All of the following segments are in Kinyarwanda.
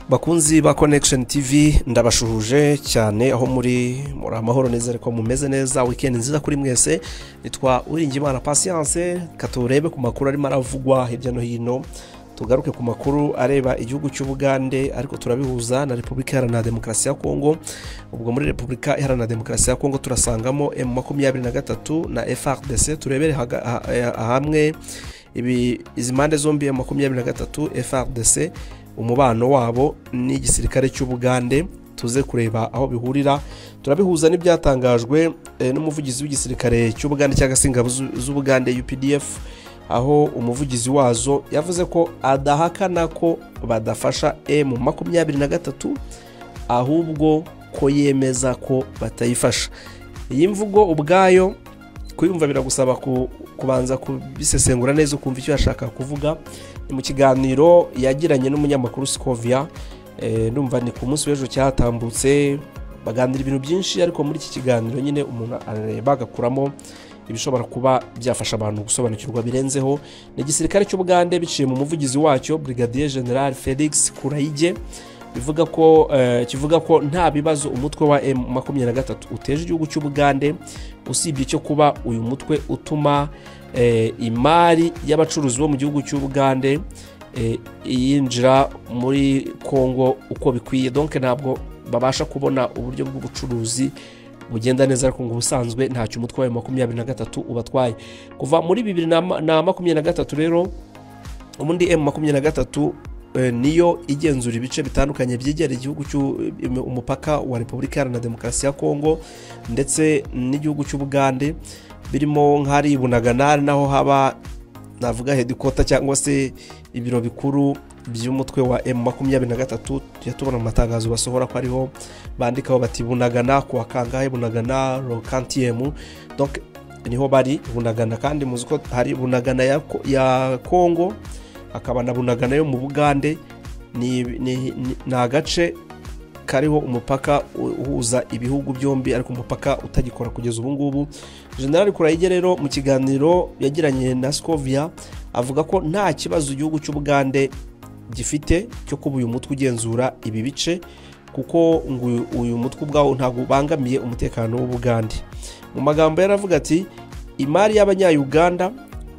bakunzi ba connection tv ndabashuhuje cyane aho muri muri amahoro neza ko mumeze neza wikendi nziza kuri mwese nitwa uwiringimana patience katurebe ku makuru arimo aravugwa hirya no hino tugaruke ku makuru areba igihugu cy'ubugande ariko turabihuza na repubulika iharanira demokarasi ya kongo ubwo muri repubulika iharanira demokarasi ya kongo turasangamo emu makumyabiri na gatatu na frdc turebere hamwe izi mpande zombi emu makumyabiri na gatatu frdc umubano wabo n'igisirikare cy'ubugande tuze kureba aho bihurira turabihuza n'ibyatangajwe n'umuvugizi w'igisirikare cy'ubugande cyangwa se ingabo z'ubugande updf aho umuvugizi wazo yavuze ko adahakana ko badafasha emu makumyabiri na gatatu ahubwo ko yemeza ko batayifasha iyi mvugo ubwayo kuyumva biragusaba kubanza kubisesengura neza ukumva icyo yashaka kuvuga ni mu kiganiro yagiranye n'umunyamakuru sikovia numva ni ku munsi w'ejo cyatambutse baganira ibintu byinshi ariko muri iki kiganiro nyine umuntu arareba agakuramo ibishobora kuba byafasha abantu gusobanukirwa birenzeho ni igisirikare cy'ubugande biciye mu muvugizi wacyo brigadier general felix kurayige bivuga ko kivuga ko nta bibazo umutwe wa emu makumyabiri na gatatu uteje igihugu cy'ubugande usibye icyo kuba uyu mutwe utuma imari y'abacuruzi bo mu gihugu cy'ubugande yinjira muri congo uko bikwiye donke ntabwo babasha kubona uburyo bw'ubucuruzi bugenda neza ariko ngo ubusanzwe ntacyo umutwe wayo makumyabiri na gatatu ubatwaye kuva muri bibiri na makumyabiri na gatatu rero ubundi emu makumyabiri na gatatu niyo igenzura ibice bitandukanye byegera igihugu umupaka wa repubulika iharanira demokarasi ya kongo ndetse n'igihugu cy'ubugande birimo nk'ahari bunaganari naho haba navuga hedikota cyangwa se ibiro bikuru by'umutwe wa emu makumyabiri na gatatu tujya tubona mu matangazo basohora ko ariho bandikaho bati bunagana kuwa kangahe bunagana rokantiyemu niho bari bunagana kandi muzi ko hari bunagana ya kongo hakaba na bunagana yo mu bugande ni agace kariho umupaka uhuza ibihugu byombi ariko umupaka utagikora kugeza ubu ngubu generali kurayige rero mu kiganiro yagiranye na sikovia avuga ko nta kibazo igihugu cy'ubugande gifite cyo kuba uyu mutwe ugenzura ibi bice kuko ngo uyu mutwe ubwawo ntabwo ubangamiye umutekano w'ubugande mu magambo yaravuga ati imari y'abanyayuganda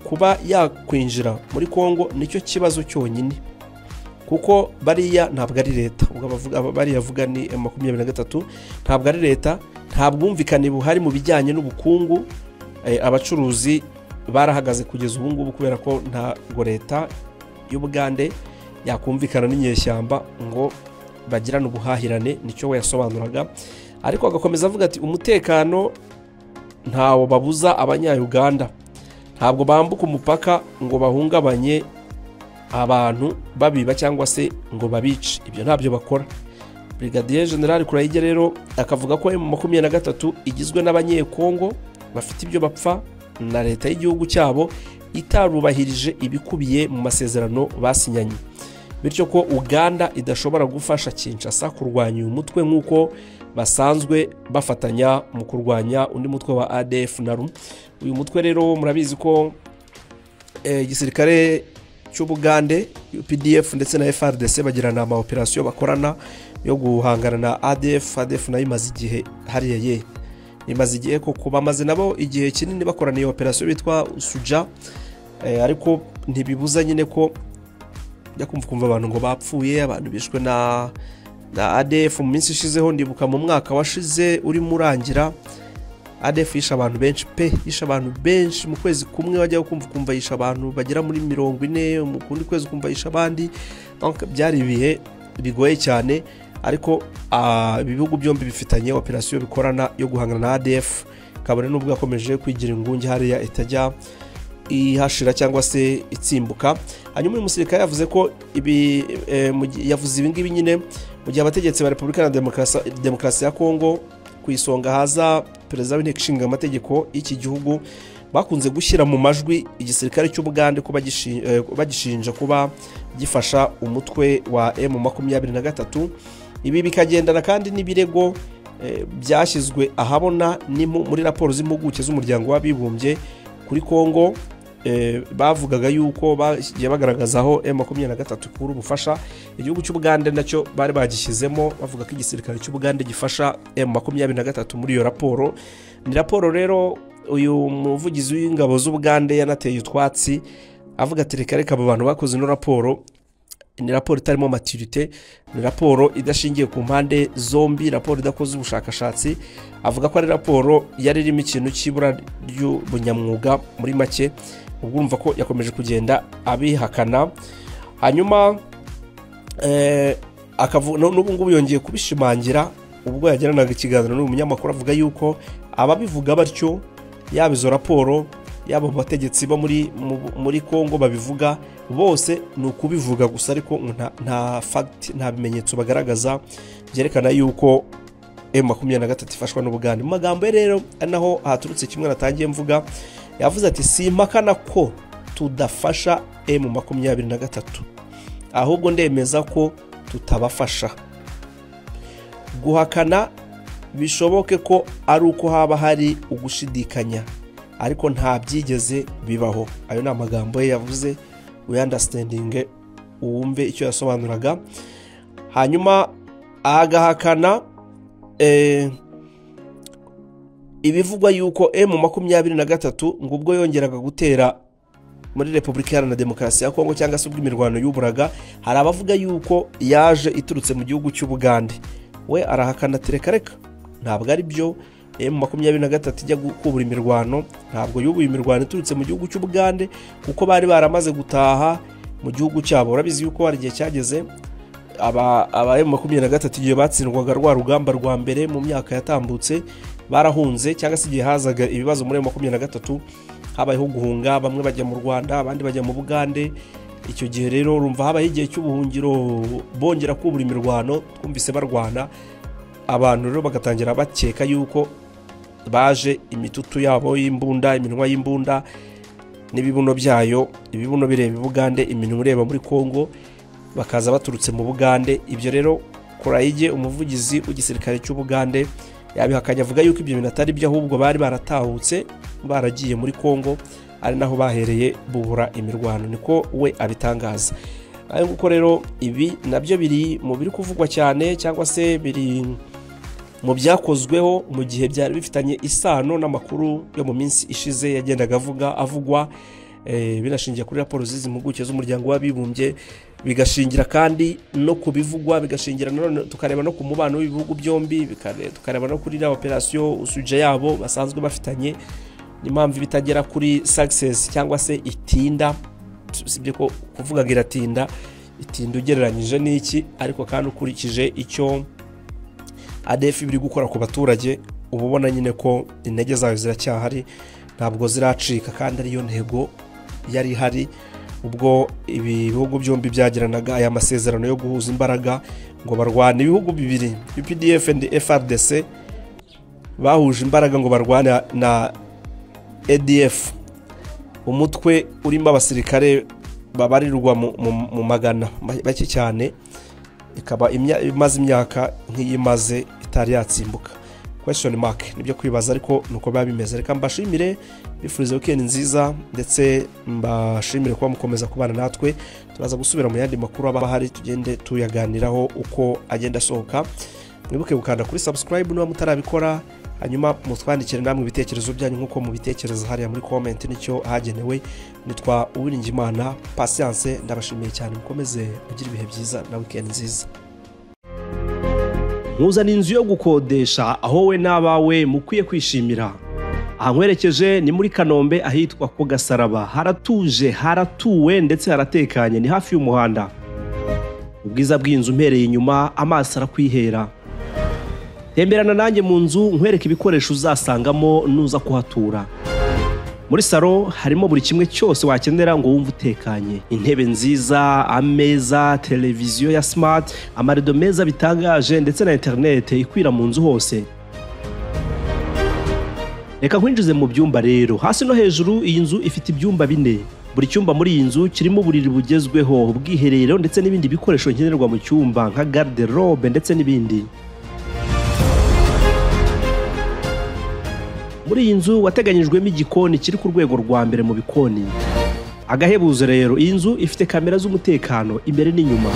kuba yakwinjira muri congo nicyo kibazo cyonyine kuko bariya ntabwo ari leta bariya avuga ni makumyabiri na gatatu ntabwo ari leta nta bwumvikane buhari mu bijyanye n'ubukungu abacuruzi barahagaze kugeza ubu ngubu kubera ko ntabwo leta y'ubugande yakumvikana n'inyeshyamba ngo bagirane ubuhahirane nicyo we yasobanuraga ariko agakomeza avuga ati umutekano ntawo babuza abanyayuganda ntabwo bambuka umupaka ngo bahungabanye abantu babiba cyangwa se ngo babice ibyo ntabyo bakora brigadier general kurayige rero akavuga ko emu makumyabiri na gatatu igizwe n'abanyekongo bafite ibyo bapfa na leta y'igihugu cyabo itarubahirije ibikubiye mu masezerano basinyanye bityo ko uganda idashobora gufasha kinshasa kurwanya uyu mutwe nk'uko basanzwe bafatanya mu kurwanya undi mutwe wa adf na ru uyu mutwe rero murabizi ko igisirikare cy'ubugande pdf ndetse na frdc bagirana ama operasiyo bakorana yo guhangana na adf adf nayo imaze igihe hariya ye imaze igihe koko bamaze nabo igihe kinini bakorana iyo operasiyo bitwa suja ariko ntibibuza nyine ko njya kumva kumva abantu ngo bapfuye abantu bishwe na na adf mu minsi ishizeho ndibuka mu mwaka washize urimo urangira adf yishe abantu benshi pe yishe abantu benshi mu kwezi kumwe wajyaho kumva ukumva yishe abantu bagera muri mirongo ine mu kundi kwezi ukumva yishe abandi byari ibihe bigoye cyane ariko ibihugu byombi bifitanye operasiyo bikorana yo guhangana na adf kabone n'ubwo yakomeje kwigira ingunge hariya itajya ihashira cyangwa se itsimbuka hanyuma uyu musirikare yavuze ko ibi yavuze ibi ngibi nyine mu gihe abategetsi ba repubulika na demokarasi ya kongo ku isonga haza perezida w'inteko ishinga amategeko y'iki gihugu bakunze gushyira mu majwi igisirikare cy'ubugande bagishinja kuba gifasha umutwe wa emu makumyabiri na gatatu ibi bikagendana kandi n'ibirego byashyizwe ahabona muri raporo z'impuguke z'umuryango w'abibumbye kuri kongo eh, bavugaga yuko bagiye bagaragaza aho m makumyabiri na gatatu ikura ubufasha igihugu cy'ubugande nacyo bari bagishyizemo bavuga ko igisirikare cy'ubugande gifasha m makumyabiri na gatatu muri iyo raporo ni raporo rero uyu muvugizi w'ingabo z'ubugande yanateye utwatsi avuga ati reka reka abo bantu bakoze ino raporo ni raporo itarimo maturite ni raporo idashingiye ku mpande zombi raporo idakoze ubushakashatsi avuga ko ari raporo yari irimo ikintu cy'ibura ry'ubunyamwuga muri make ubwo urumva ko yakomeje kugenda abihakana hanyuma n'ubu ngubu yongeye kubishimangira ubwo yagiranaga ikiganiro n'uyu munyamakuru avuga yuko ababivuga batyo yaba izo raporo yaba abategetsi bo muri congo babivuga bose ni ukubivuga gusa ariko nta fagiti nta bimenyetso bagaragaza byerekana yuko emu makumyabiri na gatatu ifashwa n'ubugande mu magambo ye rero naho haturutse kimwe natangiye mvuga yavuze ati si impakana ko tudafasha emu makumyabiri na gatatu ahubwo ndemeza ko tutabafasha guhakana bishoboke ko ari uko haba hari ugushidikanya ariko nta byigeze bibaho ayo ni amagambo ye yavuze wiyandasitendinge uwumve icyo yasobanuraga hanyuma agahakana ibivugwa yuko emu makumyabiri na gatatu ngo ubwo yongeraga gutera muri repubulika iharanira demokarasi ya kongo cyangwa se ubwo imirwano yuburaga hari abavuga yuko yaje iturutse mu gihugu cy'ubugande we arahakana reka ntabwo ari byo emu makumyabiri na gatatu ijya kubura imirwano ntabwo yubuye imirwano iturutse mu gihugu cy'ubugande kuko bari baramaze gutaha mu gihugu cyabo urabizi yuko hari igihe cyageze aba emu makumyabiri na gatatu igihe batsindwaga rwa rugamba rwa mbere mu myaka yatambutse barahunze cyangwa se igihe hazaga ibibazo muri emu makumyabiri na gatatu habayeho guhunga bamwe bajya mu rwanda abandi bajya mu bugande icyo gihe rero rumva habaho igihe cy'ubuhungiro bongera kubura imirwano twumvise barwana abantu rero bagatangira bakeka yuko baje imitutu yabo y'imbunda iminwa y'imbunda n'ibibuno byayo ibibuno bireba ibugande iminwa ireba muri congo bakaza baturutse mu bugande ibyo rero korayige umuvugizi w'igisirikare cy'ubugande yabihakanye avuga yuko ibyo bintu atari byo ahubwo bari baratahutse baragiye muri congo ari naho bahereye bubura imirwano niko we abitangaza ayo nguko rero ibi nabyo biri mu biri kuvugwa cyane cyangwa se biri mu byakozweho mu gihe byari bifitanye isano n'amakuru yo mu minsi ishize yagendaga avuga avugwa binashingiye kuri raporo z'izi mpuguke z'umuryango w'abibumbye bigashingira kandi no ku bivugwa bigashingira nanone tukareba no ku mubano w'ibihugu byombi tukareba no kuri na operasiyo usuje yabo basanzwe bafitanye n'impamvu bitagera kuri sakisesi cyangwa se itinda usibye ko kuvuga ngo iratinda itinda ugereranyije n'iki ariko kandi ukurikije icyo adefi biri gukora ku baturage uba ubona nyine ko intege zayo ziracyahari ntabwo ziracika kandi ariyo ntego yari ihari ubwo ibi bihugu byombi byagiranaga aya masezerano yo guhuza imbaraga ngo barwane ibihugu bibiri UPDF and FRDC bahuje imbaraga ngo barwane na ADF umutwe urimo abasirikare babarirwa mu magana bake cyane ikaba imaze imyaka nk'iyimaze itari yatsimbuka kweshoni make nibyo kwibaza ariko nuko biba bimeze reka mbashimire bifuriza wikendi nziza ndetse mbashimire kuba mukomeza kubana natwe turaza gusubira mu yandi makuru aba ahari tugende tuyaganiraho uko agenda asohoka mwibuke gukanda kuri sabusikarayibu niba mutarabikora hanyuma mutwandikire namwe ibitekerezo byanyu nk'uko mubitekereza hariya muri komenti nicyo hagenewe nitwa uwiringimana pasiyanse ndabashimiye cyane mukomeze mugire ibihe byiza na wikendi nziza nkuzana inzu yo gukodesha aho we n'abawe mukwiye kwishimira ahankwerekeje ni muri kanombe ahitwa ku gasaraba haratuje haratuwe ndetse haratekanye ni hafi y'umuhanda ubwiza bw'inzu mpereye inyuma amaso arakwihera temberana nanjye mu nzu nkwereke ibikoresho uzasangamo nuza kuhatura muri salo harimo buri kimwe cyose wakenera ngo wumve utekanye intebe nziza ameza televiziyo ya simati amarido meza bitangaje ndetse na interinete ikwira mu nzu hose reka nkwinjize mu byumba rero hasi no hejuru iyi nzu ifite ibyumba bine buri cyumba muri iyi nzu kirimo uburiri bugezweho ubwiherero ndetse n'ibindi bikoresho nkenerwa mu cyumba nka garde ndetse n'ibindi muri iyi nzu wateganyijwemo igikoni kiri ku rwego rwa mbere mu bikoni agahebuzo rero iyi nzu ifite kamera z'umutekano imbere n'inyuma